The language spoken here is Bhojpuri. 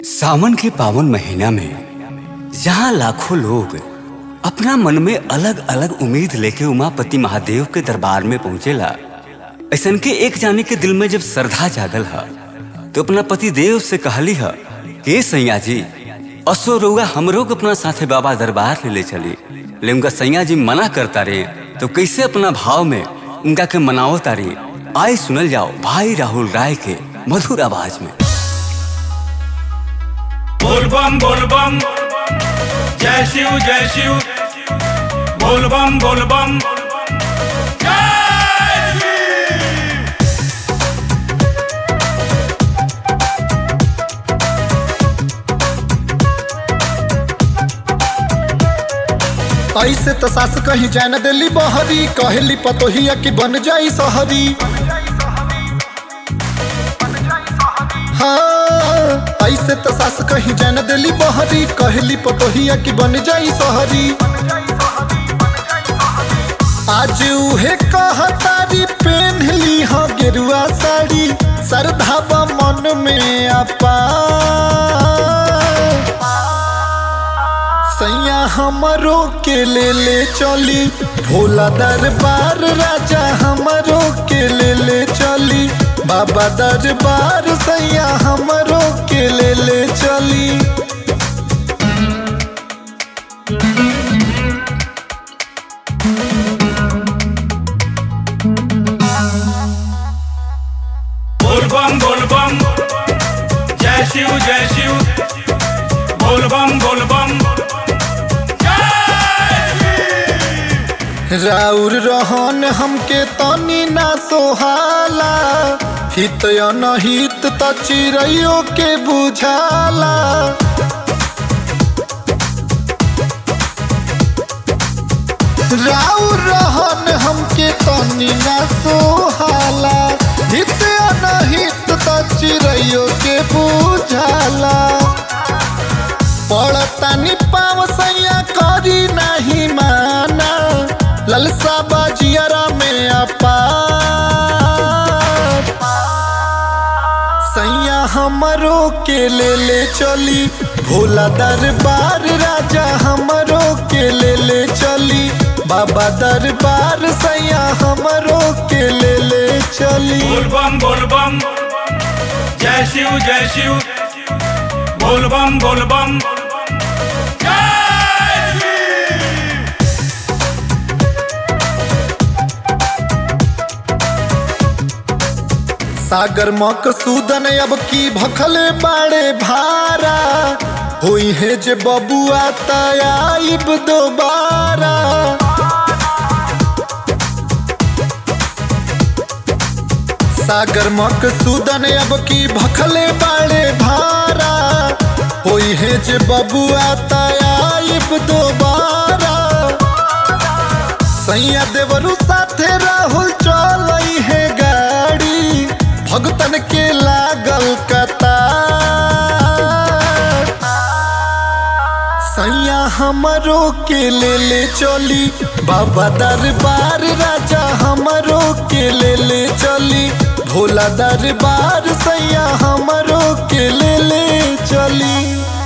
सावन के पावन महीना में जहाँ लाखों लोग अपना मन में अलग अलग उम्मीद लेके उमापति महादेव के दरबार में पहुंचेला ऐसन के एक जाने के दिल में जब श्रद्धा जागल है तो अपना पति देव से कहली है कि सैया जी असो रउआ हमरो के अपना साथे बाबा दरबार ले ले चली ले उनका सैया जी मना करता रहे तो कैसे अपना भाव में उनका के मनाओ तारी आए सुनल जाओ भाई राहुल राय के मधुर आवाज में बोल बम बोल बम जय शिव जय शिव बोल बम बोल बम जय शिव ऐसे तो सास कहीं जान दिली बहरी कहली पतोहिया की बन जाई सहरी हाँ ऐसे तो सास कहीं जान दिली बहरी कहली पतोहिया की बन जाई सहरी आज उहे कहतारी पेन ली हो गेरुआ साड़ी सरधाबा मन में आपा सैया हमरो के ले ले चली भोला दरबार राजा हमरो के ले ले चली बाबा दरबार सैया हमरो के ले ले चली बोल बम बोल बम जय शिव जय शिव बोल बम बोल बम राउर रहन हमके तनी ना सोहाला हित अनहित त चिड़ैयो के बुझाला राउर रहन हमके तनी ना सोहाला हित अनहित त चिड़ैयो के बुझाला पड़तानी पाव सैया करी नहीं माना ललसा बाजियरा में अपा सैया हमरो के ले ले चली भोला दरबार राजा हमरो के ले ले चली बाबा दरबार सैया हमरो के ले ले चली बोल बम बोल बम जय शिव जय शिव बोल बम बोल बम जय शिव सागर मकसूदन अब की भखले बाड़े भारा हुई है जे बबुआ तयाइब दोबारा सागर मकसूदन अब की भखले बाड़े भारा हुई है जे बबुआ तयाइब दोबारा सैया देवरू साथे राहुल चलई है गाड़ी भगतन के लागल कतार सैया हमरो के ले ले चली बाबा दरबार राजा हमरो के ले ले चली भोला दरबार सैया हमरो के ले ले चली